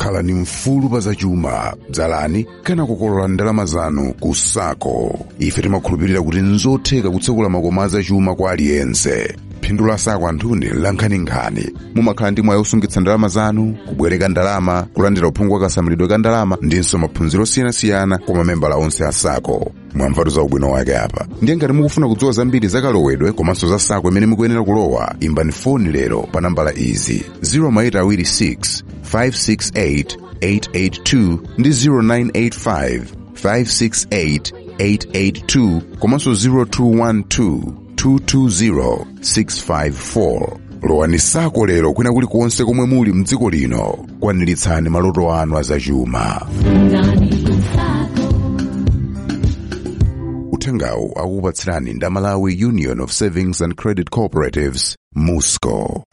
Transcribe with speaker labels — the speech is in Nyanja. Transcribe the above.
Speaker 1: khalani mfulu pa zachuma dzalani kana kukolola ndalama zanu ku sako ife timakhulupirira kuti nzotheka kutsekula makomo azachuma kwa aliyense phindu la sako anthuni lankhaninkhani mumakhala ndi mwayi osungitsa ndalama zanu kubwereka ndalama kulandira uphungu wa kasamalidwe ka ndalama ndinso maphunziro osiyanasiyana kwa mamembala onse a sako mwamvatu za ubwino wake apa ndiye ngati mukufuna kudziwa zambiri za kalowedwe komanso za sako imene mukuyenera kulowa imbani foni lero pa nambala izi 0826 568 882 ndi 0985 568 882 komanso 0212 220 654 lowani sako lero kwina kulikonse komwe muli mdziko lino kwaniritsani maloto anu azachuma uthengawu akukupatsirani ndi Malawi union of savings and credit cooperatives musco